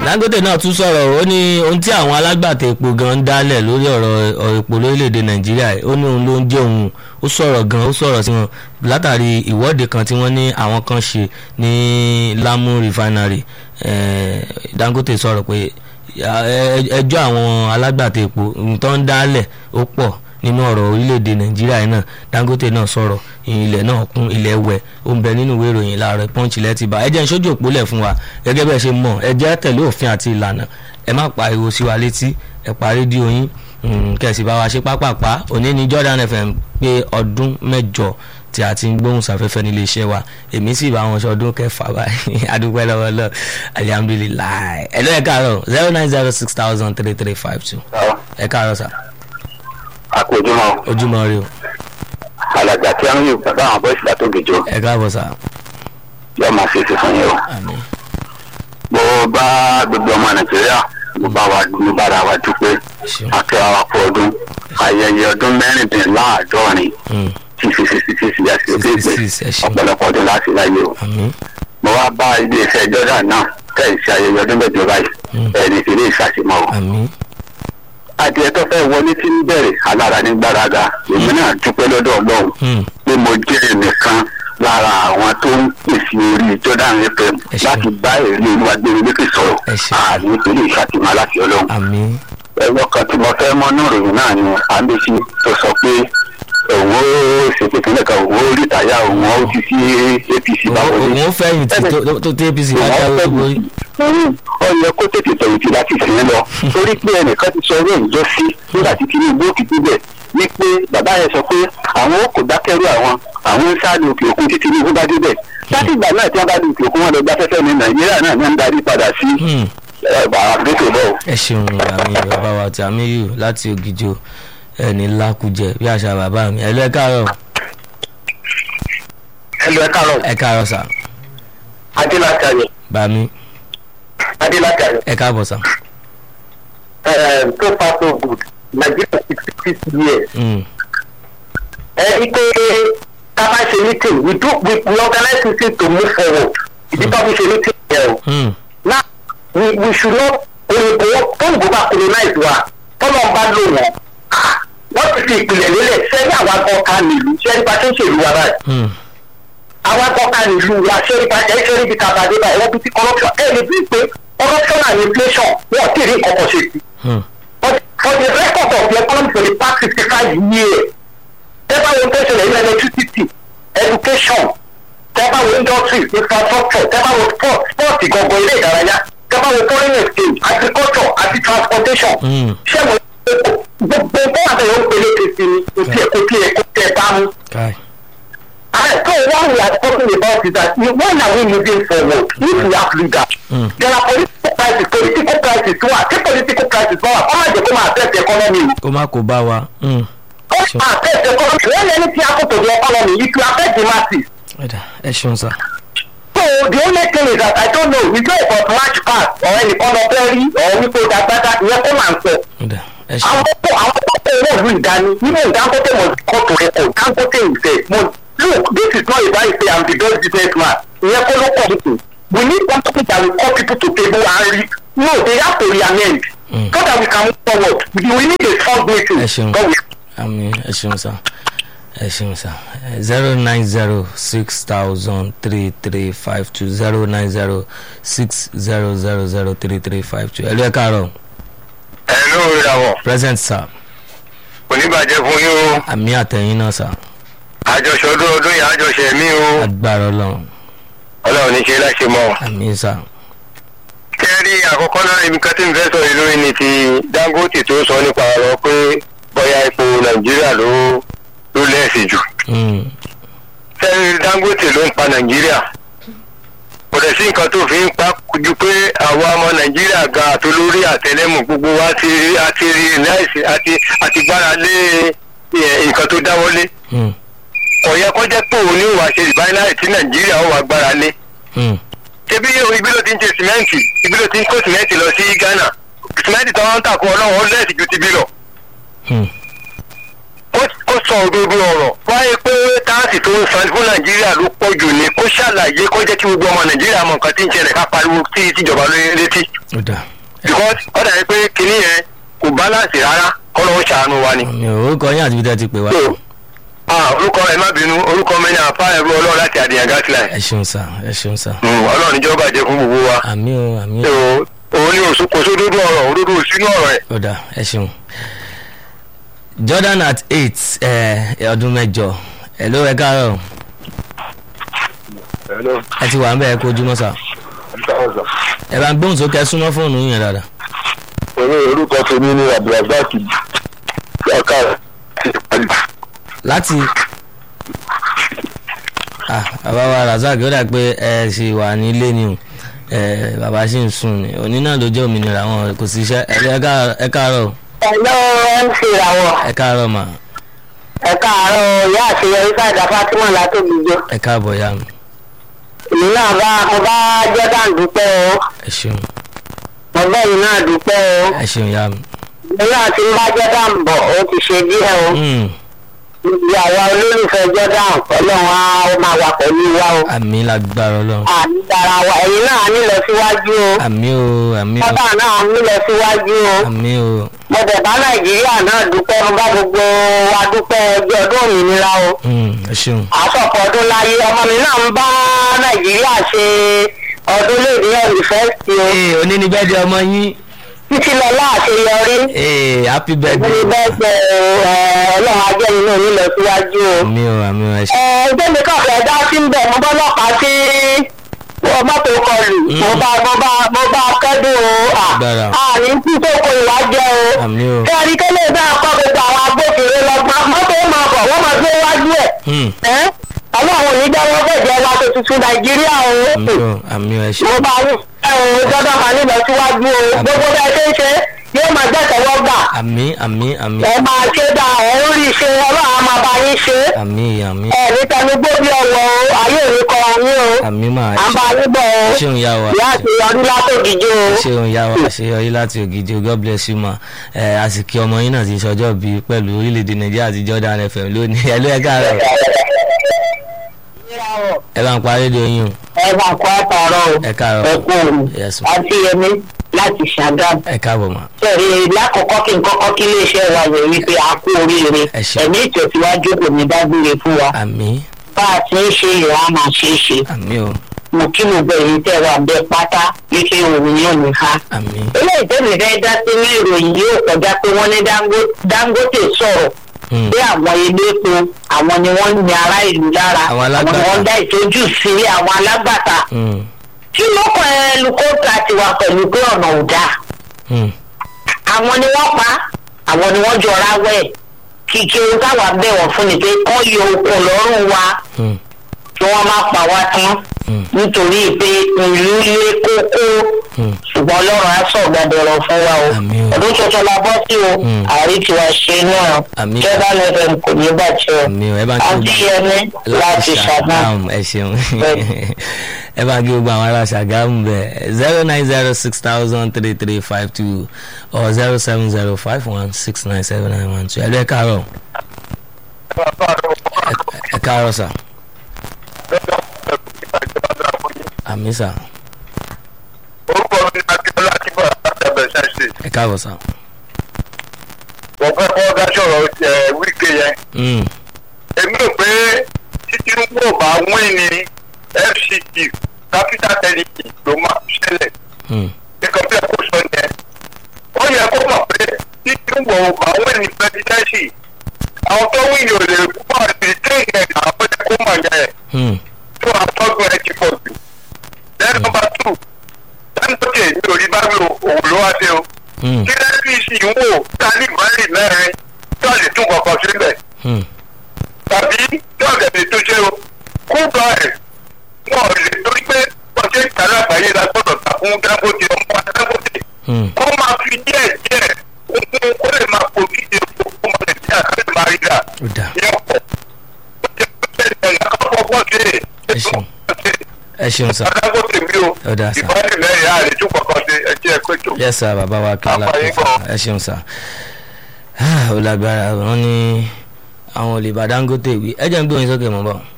dangote náà tún sọ̀rọ̀ ó ní ohun tí àwọn alágbàtà epo gan ń dálẹ̀ lórí ọ̀rọ̀ ọ̀rọ̀ epo lórílẹ̀‐èdè nàìjíríà ó ní òun ló ń jẹ́ òun ó sọ̀rọ̀ gan ó sọ̀rọ̀ sí wọn látàrí ìwọ́de kan tí wọ́n ní àwọn kan ṣe ní lamu refinery eh, dangote sọ̀rọ̀ pé ẹjọ́ àwọn alágbàtà epo tó ń dálẹ̀ ó pọ̀ nínú ọ̀rọ̀ orílẹ̀-èdè nàìjíríà náà dangote náà sọ̀rọ̀ ilẹ̀ náà kún ilẹ̀ wẹ̀ ó ń bẹ nínú ìwé ìròyìn láàárọ̀ pọ́ǹchì lẹ́tì bá ẹ jẹ́ ìṣojú òpólẹ̀ fún wa gẹ́gẹ́ bẹ́ẹ̀ ṣe mọ̀ ẹ jẹ́ tẹ̀lé òfin àti ìlànà ẹ má pariwo sí wa létí ẹ pa rédíò yín kẹ̀sì bá wa ṣe pápápá òní ní Jordan FM pé ọdún mẹ́jọ tí a ti ń gbóhùn sáfẹ́fẹ́ nílé iṣẹ́ wa èmi sì bá wọn ṣọdún kẹfà báyìí adúpẹ́ lọ́wọ́ lọ alihamudulilayi ẹ ló ẹ káàárọ̀ zero nine zero six thousand three three five two ẹ káàárọ̀ sà àpèjúmọ́ ojúmọ́ rí o alàgbà tí a ń yìn bàbá àwọn bọ́ìsì látòkèjọ ẹ káàbọ̀ sà yóò máa ṣe é ṣe fún yín o. àmín mo bá gbogbo ọmọ nàìjíríà mo bá wa mo bá ara wa dúpẹ́ ṣeun akẹ́wà wa kú ọdún ayẹyẹ ọdún mẹ́rìndínláàádọ́rin Mm, tí sixty six years ló dé pé 66, ẹ ṣeun. ọ̀pọ̀lọpọ̀ ọdún láti láyé o. àmín mo wá bá ilé iṣẹ́ jordan náà tẹ̀ ṣe ayẹyẹ ọdún mẹ́jọ báyìí Mm. ẹni tí ilé ìṣàṣemọ́ o. àmín adìẹ tó fẹ́ wọlé tí ń bẹ̀rẹ̀ alára ní gbáraga èmi náà dúpẹ́ lọ́dọ̀ ọlọ́run Mm, pé mo jẹ́ ẹnìkan lára àwọn tó ń pèsè orí jordan fm Ẹ ṣeun. láti bá èrè olúwagbèrè lékè sọ̀rọ̀ Ẹ ṣeun. àní ìpínlẹ̀ ìṣàtìmọ́ láti ọlọ́run. àmín ẹ̀rọ kan tí mo fẹ́ mọ́ náà ròyìn náà ni àmbèsí tó sọ pé òun ó ṣètò ìpínlẹ̀ kan òun ó rìtáyà òun ó ti sí apc báwo ni. òun fẹ̀yìntì tó- tó- tó tẹ́ apc bá jáwé gbogbo ó yẹ kó tètè fẹ̀yìntì láti sìn lọ torí pé ẹnìkan ti sọ orí ìjọ sí nígbà tí tinubu ó kìkú bẹ̀ wípé bàbá yẹn sọ pé àwọn kò dákẹ́rù àwọn àwọn ń sáré òkè òkun tí tinubu bá débẹ̀ láti ìgbà náà tí wọ́n bá di òkè òkun wọn lọ gbafẹ́fẹ́ ní nàìjíríà náà ní ń darí padà sí Hmm, àgbẹ̀tò bọ́ọ̀. ẹ ṣeun àmì bàbá wa tí àmì yìí láti ògìjọ ẹni lákùjẹ bí àṣà bàbá mi ẹ lọ ẹ káàárọ̀ ẹ lọ ẹ káàárọ̀ ẹ káàárọ̀ sà adélátàyè bá mi adélátàyè ẹ káàbọ̀ sà so far so good nigeria sixty six years Hmm, ẹ rí pé ká bá ṣe meeting we do we, we organize meeting to move forward ìdí tó fi ṣe meeting yẹn o hmm, now we we should not òyìnbó tóyìnbó bá colonize wa tọ́lọ́ bá lò wọ́n ah, wọ́n ti fi ìpìlẹ̀ lélẹ̀ sẹ́yìn àwa gan ká nílùú sẹ́yìn bá ṣe ń ṣèlú wa báyìí hmm, àwa gan ká nílùú wa sẹ́yìn bá ẹ̀ sẹ́yìn bí tabadé báyìí wọ́n bí ti corruption ẹ̀ lè bí pé corruption and inflation wọ́n ti rí nǹkan kan ṣe sí hmm, but for the record of the economy for the past fifty five years tẹ́bá wo tó ṣẹlẹ̀ ní electricity education tẹ́bá wo industry infrastructure tẹ́bá wo sport sport gangan ilé ìdárayá tẹ́bá wo foreign exchange agriculture àti transportation hmm. ṣé mo gbogbo tó wà bẹ́ẹ̀ ó pélé kìsì ni kò tiẹ̀ kò tiẹ̀ kò tiẹ̀ bá mu. káì And so what we are talking about is that you- when are we moving forward if we have leaders. Mm. there are political crisis political crisis wà tí political crisis bá wà kọ́ máa jẹ́ kó máa affect economy o. kó má kó bá wa Hmm, ó máa affect economy when anything happen to the economy it will affect the masses. ẹ̀dá, ẹ ṣeun sà so the only thing is that I don't know we go about march pass or ẹnìkan lọ fẹ́ rí or wípé ó dàgbàdà ìyẹn kó máa ń sọ. ẹ̀dá, ẹ ṣeun àwọn tó àwọn tó tó owó ìlú ìdání nínú dangote must come to record dangote himself must look this is not a buy say i'm the best business man ìyẹn kó ló pọ̀ nìkan we need something that will call people to table and re no they have to reamend Mm. so that we can move forward we we need a strong meeting Ẹ ṣeun. God will àmì ẹ ṣeun sà ẹ ṣeun sà zero nine zero six thousand three three five two zero nine zero six zero zero zero three three five two ẹ lọ ẹ káàárọ̀ ẹ ló ń ra wọ present sir oníbàjẹ́ fún yín o àmì àtẹ̀yìn náà sir àjọṣọdún ọdún yìí àjọṣe mí o agbára ọlọ́run ọlọ́run ní ṣe láṣẹ mọ́ àmì sir kẹ́rí àkọ́kọ́ náà ibi kan tí n fẹ́ sọ yìí lórí ni ti dangote tó sọ nípa ọ̀rọ̀ pé bóyá epo nàìjíríà ló ló lẹ́ẹ̀sì jù Mm, kẹ́rí dangote ló ń pa nàìjíríà kò dẹ̀ sí nǹkan tó fi ń pa ju pé àwa ọmọ nàìjíríà ga àtolórí àtẹlẹ́mù gbogbo wa ti rí àti rí láìsí àti àti gbára lé ẹ, nǹkan tó dáwọ́lé mm, kò yẹ kó jẹ́ pé òun ní ìwà ṣe ìbánáì tí nàìjíríà ó wà gbára lé mm, ṣebí ibi ló ti ń ṣe sìmẹ́ǹtì ibi ló ti ń kó sìmẹ́ǹtì lọ sí ghana sìmẹ́ǹtì tó ń tà fún ọlọ́run ó lẹ́ẹ̀sì ju ti bí lọ mm, ó kó sọ òdodo ọ̀rọ̀ wáyé pé táàsì tó ń san fún nàìjíríà ló pọ̀ jù ní kó ṣàlàyé kó jẹ́ kí gbogbo ọmọ nàìjíríà mọ nǹkan tí ń ṣẹlẹ̀ ká pariwo tí tíjọba lórí létí ó dà because ó dàbí pé kinní yẹn kò balance rárá kọ́ lọ́wọ́ ṣàánú wa ni. mi ò orúkọ yín àti bí tẹ́ ti pè wá. so ah orúkọ ẹ má bínú orúkọ mi ní àfa ẹrú ọlọ́run láti àdìyàn gasline ẹ ṣeun sà ẹ ṣeun sà. ọlọ́run níjọba jẹ́ fún gbogbo wa àmì o àmì so o òun ni òsùn kò sódódó ọ̀rọ̀ òdodo sínú ọ̀rọ̀ ẹ̀. ó dà ẹ ṣeun. Jordan at eight ẹ ọdún mẹ́jọ ẹ ló ẹ káàárọ̀ ẹ ti wà ń bẹ ẹ kó ojúmọ́ sà ẹ bá ń gbóhùn sókè ẹ súnmọ́ fóònù yẹn dáadáa. Orí orúkọ tèmi ni Abdulrasaq Ọkà láti ah bàbá wa razak ó dà pé ẹ ṣì wà nílé ni o ẹ bàbá ṣì ń sùn ni òní náà ló jẹ́ òmìnira wọn kò sí iṣẹ́ ẹ lé ẹ káàárọ̀ ẹ káàárọ̀ Hello MC Ìràwọ̀ ẹ káàárọ̀ mà ẹ káàárọ̀ ìyá àṣeyọrí sáàdà Fatima látòkìjọ. ẹ káàbọ̀ ya mi Èmi náà bá mo bá Jordan dúpẹ́ o, ẹ ṣeun mo bá yìí náà dúpẹ́ o. ẹ ṣeun ya mi. Èmi náà ti ń bá Jordan bọ̀ ó ti ṣe díẹ̀ o. Mm, Ibi àwa olólùfẹ́ Jordan ọlọ́run á ó máa wà pẹ̀lú wa o. àmì lágbára ọlọ́run Àmì dára wa ẹ̀yin náà á nílọ síwájú o. àmì o àmì o Bọ́bá náà á nílọ síwájú o. àmì o Mo dẹ̀ bá Nàìjíríà náà dúpẹ́ mo bá gbogbo wa dúpẹ́ ọjọ́ ọdún òmìnira o. Mm, ẹ ṣeun àsọ̀pọ̀ ọdún láyé ọmọ mi náà ń bá nàìjíríà ṣe ọdún léde yunifásitì o ee òní ni bẹ́ẹ̀ di ọmọ yín títí lọ láàṣeyọrí ee happy ní birthday bẹ́ẹ̀ ọlọ́run ajẹ́ inú mi lọ síwájú o. àmì o àmì o ẹ ṣe ẹ ẹgbẹ́ mi kàn fẹ́ dá sí ń bẹ̀ mo bọ́ lọ́pàá sí mọ́tò kọlù mo bá mo bá mo bá kẹ́dùn o Agbára. à ní kí tó kó ìwà jẹ́ o. àmì o kẹ́rin kẹ́lẹ́ bá kọ́ gbogbo àwọn agbófinró lọ́gbọ́n mọ́tò máa bọ̀ wọ́n máa gbé wájú ẹ̀ Mm, ẹ́ ọlọ́run ò ní jẹ́ wọ́n fẹ̀jẹ̀ wa tó tuntun nàìjíríà o àmì o àmì o ẹ ṣe mo bá yín ẹ ò gbọ́dọ̀ máa nílọ síwájú o gbogbo bẹ́ẹ̀ ṣe ń ṣe yóò máa jẹ́ tẹ̀wọ́ gbà àmì àmì àmì ẹ máa ṣe dá ẹ ń rí ṣe ọlọ́run á máa bá yín ṣe àmì àmì ẹ ní tẹnugbó bí ọwọ́ o ayé òní kọ yín o àmì máa à ń bá yín bọ̀ o ṣeun ya wa ìyá àti ọdún látòkìjọ o. ṣeun ya wa àṣeyọrí láti ògidì o god bless you ma ẹ àsìkò ọmọ yín náà ti ṣọjọ́ bí pẹ̀lú orílẹ̀-èdè nàìjíríà àti Jordan FM lónìí ẹ ló ẹ káàárọ̀ ẹ bá ń pa rédíò yín o ẹ máa kó àtàrọ o ẹ káàárọ̀ ẹ kú òru Yes, ma. àti yẹmi láti ṣàgámù. ẹ káàbọ̀ ma sẹ́ẹ̀rì lákọ̀ọ́kọ́ kí n kọ́kọ́ kí iléeṣẹ́ wa yẹ̀ wípé a kú oríire Ẹ ṣé. ẹ̀mí ìtẹ̀síwájú kò ní dágbére fún wa àmì bá a ti ń ṣe ìhà á máa ṣe é ṣe àmì o mo kí mo bẹ̀ yín tẹ̀ wá bẹ pátá wípé òun yóò ní ha. àmì eléyìí tẹ́lẹ̀ fẹ́ dá sí ní ìròyìn yóò kọjá pé wọ́n ní Dango- Dangote sọ̀rọ̀ Mm, pé àwọn elépo àwọn ni wọ́n ń ní ará ìlú lára Àwọn ni alágbàtà. wọ́n ń dá ìtọ́jú sí àwọn alágbàtà mm, kí ló kọ ẹ lukóta tiwa pẹ̀lú pé ọ̀nà ò dáa mm, àwọn ni wọ́n pa àwọn ni wọ́n jọra wẹ̀ kìkì ohun táwa bẹ̀ wọ́n fún ni pé kọ́ yọ okùn lọ́rùn wa mm, kí wọ́n má pa wá tán mm, nítorí pé ìlú lé kókó mm. ṣùgbọ́n ọlọ́run á sọ gbàdọ̀rọ̀ fún wa o Àmín o. ọdún tuntun la bọ́ sí o Mm. àrí tiwa ṣe náà Àmín. jọba lẹ́fẹ̀m kò ní bàjẹ́ o àmì o ẹ bá ń kí àti gbogbo yẹmi láti ṣàgbọ́n. ṣàgámù ẹ ṣeun ẹ bá ń kí gbogbo àwọn ará ṣàgámù bẹ zero nine zero six thousand three three five two or zero seven zero five one six nine seven nine one two ẹ lọ ẹ káàárọ̀ Ẹ- ẹ káàárọ̀ sà àmì sà orúkọ mi ni akínọlá akínbọ àtàbẹ ṣẹṣẹ ẹ káàbọ̀ sà. wọn fẹ́ kọ dá sọ̀rọ̀ ẹ wíkẹ yẹn Mm, èmi rò pé tí tinubu ò bá wín ní fct capital territory ló máa ṣẹlẹ̀ mm, nǹkan bí ẹ kó sọ yẹn ó yẹ kó mọ̀ pé tí tinubu ò bá wín ní presidency àwọn tó wí yóò lè púpọ̀ sí téèyàn àwọn ẹ̀ kó mọ̀ yẹn mm, tó àtọ́gbọ̀n ẹ̀ ti pọ̀ jù. then number two dangote ní orí bá mi òun ló wá dé o mm, kí apc ń wò tálí mọ́lì mẹ́rin tó lè tún kọ̀ọ̀kan síbẹ̀ mm. tàbí tí ọ̀gẹ̀dẹ̀ tó ṣe o kú bá ẹ̀ wọn ò lè torí pé wọ́n ṣe ń tà lágbàáyé la gbọ́dọ̀ ta fún dangote ọmọ dangote Mm. kó máa fi díẹ̀ díẹ̀ ohun kó lè máa pò kí ṣe fún ọmọ nàìjíríà ká lè máa rí rà ó dà ní ọ̀pọ̀ ó jẹ́ pé ẹ̀yà kọ́kọ́ bọ́ sí Ẹ ṣeun. ẹ ṣeun sà dangote mi o Ó dáa sà. ìbáraẹni mẹ́rin àlè tún kọ̀ọ̀kan ṣe ẹ̀jẹ̀ ẹ̀kọ́ ètò. yes sir bàbá wa kí Àpá yín alákòóso gan. ẹ ṣeun sir Ah, ó lágbára wọn ní àwọn ò lè bá dangote wí ẹ jẹ́ ń gbé oyin sókè mọ́ bọ̀.